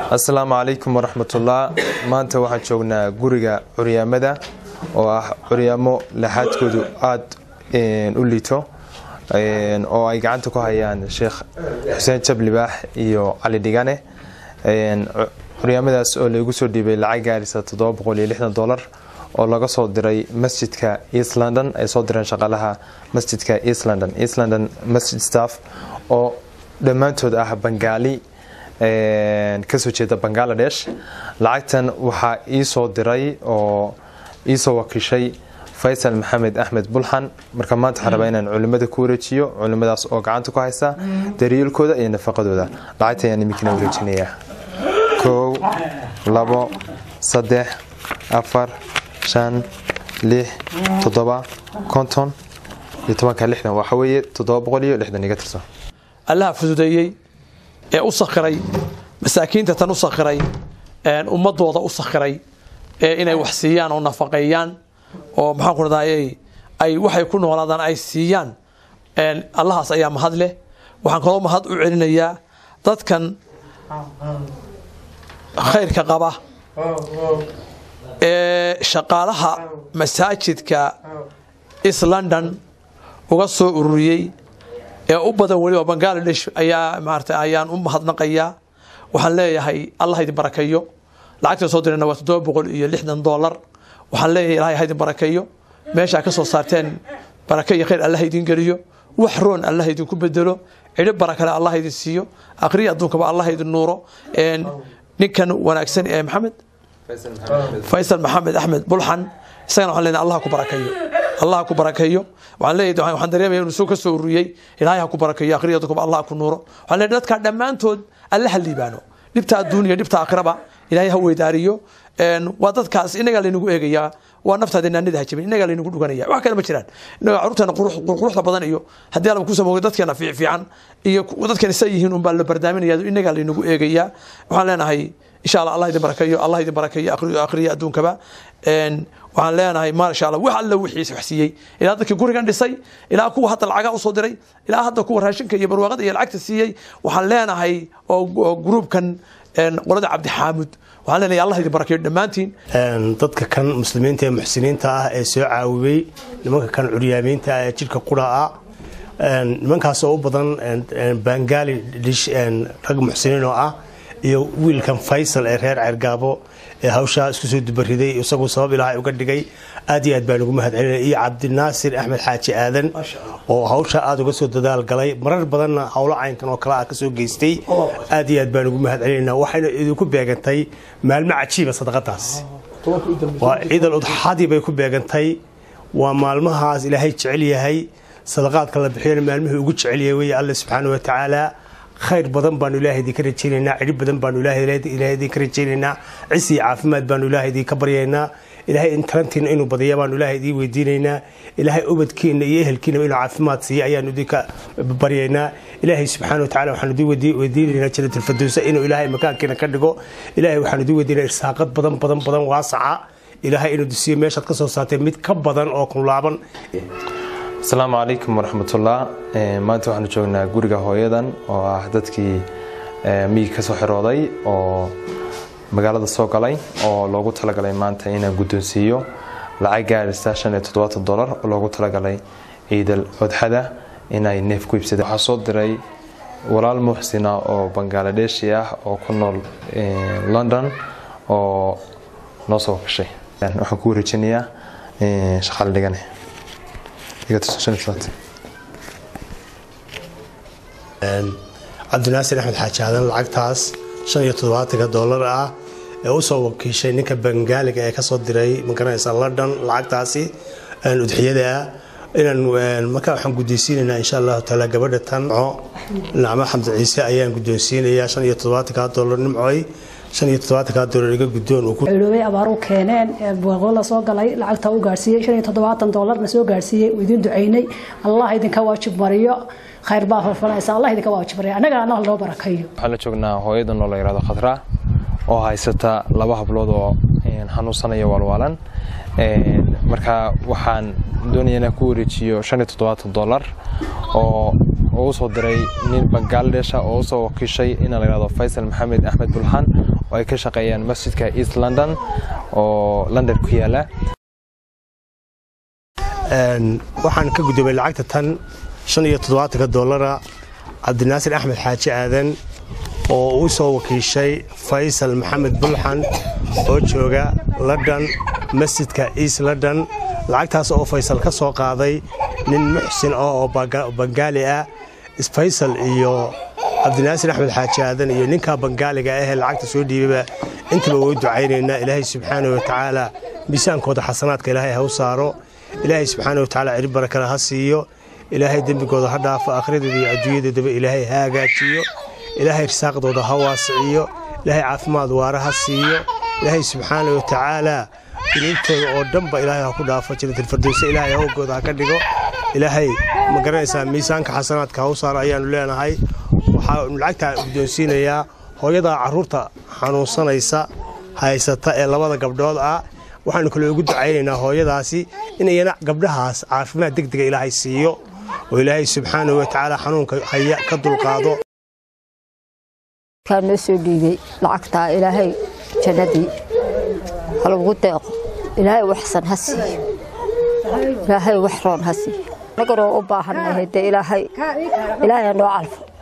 asalaamu calaykum waraxmatullah maanta waxaan joognaa guriga curyaamada oo ah curyaamo laxaadkoodu aada u liito oo ay gacanta ku hayaan sheekh xuseen jablibaax iyo cali dhigane curyaamadaas oo laygu soo dhiibay lacag gaarisa dolar oo laga soo diray masjidka east london ay soo direen shaqaalaha masjidka east london east london masjid staff oo dhammaantood ah bangaali kasoo jeeda bangaladesh lacagtan waxaa ii soo diray oo iisoo wakiishay faysal maxamed axmed bulxan marka maanta waxaan rabaa inaan culimada ku wareejiyo culimadaas oo gacanta ku haysa daryeelkooda iyo nafaqadooda lacagta ayaan iminkina wareejinayaa kow labo saddex afar shan lix toddoba konton iyo tobanka lixdan waxa weeye toddoba boqol iyo lixdan iga tirsan allaha fududeeyey ee u sakhiray masaakiinta tan u sakhiray ummadooda u sakhiray ee inay wax siiyaan oo nafaqeeyaan oo maxaan ku radayay ay waxay ku noolaadaan ay siiyaan allahaas ayaa mahad leh waxaan kaloo mahad u celinayaa dadkan khayrka qaba ee shaqaalaha masaajidka east london uga soo ururiyey ee u badan weliba bangaladesh ayaa maarata ayaan u mahadnaqayaa waxaan leeyahay allah idin barakeeyo lacagta soo dirayna waa toddoba boqol iyo lixdan dollar waxaan leeyahay ilahay ha idin barakeeyo meeshaa ka soo saarteen barake iyo khayr allah idin geliyo wax roon allah idinku bedelo cidho barakale allah idin siiyo aqriya adduunkaba allah idin nuuro ninkan wanaagsan ee maxamed faysal maxamed axmed bulxan isagana waxaan leenahay allah ku barakeeyo allah ku barakeeyo waxaan leeyahay waxaan dareemaya inuu soo ka soo ururiyey ilaahay ha ku barakeeyo akhriya dadkuba allah ku nuuro waxaan leeyahay dadka dhammaantood alla ha liibaano dhibta adduun iyo dhibta aakhiraba ilaahay ha weydaariyo waa dadkaas inagaa laynagu eegayaa waa naftaada naanida ha jabin inagaa laynagu dhuganaya wax kale ma jiraan inaga caruurteena quruxda badan iyo haddii alaba ku samooga dadkeena fiican iyo dadkeena sa yihiin unbaa la bardaaminaya inagaa laynagu eegayaa waxaan leenahay insha allah allah idin barakeeyo allah idin barakeeyo akhriya adduunkaba waxaan leenahay maasha allah wax alla wixiisa wax siiyey ilaa dadkii gurigan dhisay ilaa kuwa hadda lacagaa usoo diray ilaa hadda kuwa raashinka iyo barwaaqada iyo lacagta siiyey waxaan leenahay oo gruubkan qolada cabdixaamud waxaan leenahay allah idin barakeeyo dhammaantiin dadka kan muslimiinta ee muxsiniinta ah ee soo caawiyey nimanka kan curyaamiinta ah ee jidhka qura ah nimankaas oo u badan bangaali dhish rag muxsiniin oo ah iyo wiilkan faysal ee reer ceergaabo ee hawshaa isku soo dubariday isagu sabab ilaahay uga dhigay aad iyo aad baan ugu mahad celinaya iyo cabdinaasir axmed xaaji aadan oo hawshaa aada uga soo dadaal galay marar badanna howlo caynkan oo kale ah kasoo geystay aad iyo aad baan ugu mahad celinayna waxayna idinku beegantay maalmo cajiiba sadaqadaas waa ciidal udxadii bay ku beegantay waa maalmahaas ilaahay jecel yahay sadaqaadka la bixiyana maalmihii ugu jecel yahay wey alle subxaana wa tacaala khayr badan baanu ilaahay idinka rajaynaynaa cidhib badan baanu ilaahay idinka rajaynaynaa cis iyo caafimaad baanu ilaahay idinka baryaynaa ilaahay tarantiina inuu badiya baanu ilaahay idiin weydiinaynaa ilaahay ubadkiina iyo ehelkiina inuu caafimaad siiya ayaanu idinka baryaynaa ilaahay subxaana wa tacala waxaanu idin weydiinaynaa janatulfadowsa inuu ilaahay makaankiina ka dhigo ilaahay waxaanu idin weydiinaa irsaaqad badan badan badan waasaca ilaahay inuu dusiyo meeshaad ka soo saartay mid ka badan oo kunlaaban asalaamu calaykum waraxmatullah maanta waxaanu joognaa guriga hooyadan oo ah dadkii miyig ka soo xirooday oo magaalada soo galay oo loogu talagalay maanta inaan guddoonsiiyo lacag gaarisa shan iyo toddobaatan dolar oo loogu talagalay ciidal odxada inay neef ku iibsadeen waxaa soo diray walaal muxsina oo bangaladeshi ah oo ku nool london oo noo soo gashay waxaan ku wareejinayaa shaqaale dhigane cabdinaasir axmed xaaji aadan lacagtaas shan iyo toddobaatanka doolar ah ee usoo wakiishay ninka bangaaliga ee kasoo diray magaranaysa london lacagtaasi udxiyada ah inaan markaa waxaan guddoonsiinaynaa insha allahu taala gabadha tan nacmo xamdi ciise ayaan guddoonsiinayaa shan iyo toddobaatanka doolar nimcoy shan iyo toddobaatanka doolar iga guddoon culoobay abaaru keeneen booqo la soo galay lacagta u gaarsiiyey shan iyo toddobaatan doolarna soo gaarsiiyey uu idin ducaynay allah idinka waajib mariyo khayr baa falfalaysa allah idinka waajib mariyo annagana allah loo barakayo waxaan la joognaa hooyadan oo la yihahdo khadra oo haysata laba hablood oo xanuunsanaya waalwaalan marka waxaan doonaya inaan ku wareejiyo shan iyo toddobaatan dollar oo oo usoo diray nin bangaaladesha oo usoo wakiishay ina la yihahdo faysal maxamed axmed bulxaan oo ay ka shaqeeyaan masjidka east london oo london ku yaala waxaan ka guddoomay lacagta tan shan iyo toddobaatanka dollara cabdinaasir axmed xaaji aadan oo u soo wakiishay faysal maxamed bulxan oo jooga london masjidka east london lacagtaas oo faysal ka soo qaaday nin muxsin ah oo bangaali ah faysal iyo cabdinaasir axmed xaaji aadan iyo ninkaa bangaaliga ahee lacagta soo dhiibaba intaba way ducaynaynaa ilaahay subxaana wa tacaala miisaankooda xasanaadka ilaahay ha u saaro ilaahay subxaana wa tacaala cirib barakale ha siiyo ilaahay dembigooda ha dhaafo akhriyadeeda iyo adduunyadoodaba ilaahay ha hagaajiyo ilaahay risaaqdooda ha waasiciyo ilaahay caafimaad waara ha siiyo ilaahay subxaana wa tacaala dunuubtooda oo dhanba ilaahay ha ku dhaafo janatalfardowse ilaahay hawgooda ha ka dhigo ilaahay ma garanaysaa miisaanka xasanaadka ha u saaro ayaannu leenahay waxaa lacagtaa guddoonsiinayaa hooyadaa carruurta xanuunsanaysa haysata ee labada gabdhood ah waxaanu kale ugu ducaynaynaa hooyadaasi in iyana gabdhahaas caafimaad deg dega ilaahay siiyo oo ilaahay subxaanahu wa tacaala xanuunka haya ka dulqaado kaa noo soo dhiibay lacagtaa ilaahay jannadii halagu deeqo ilaahay waxsan ha siiyo ilaahay wax roon ha siiyo annaganoo u baahannahay dee ilaahay ilaahay noo calfo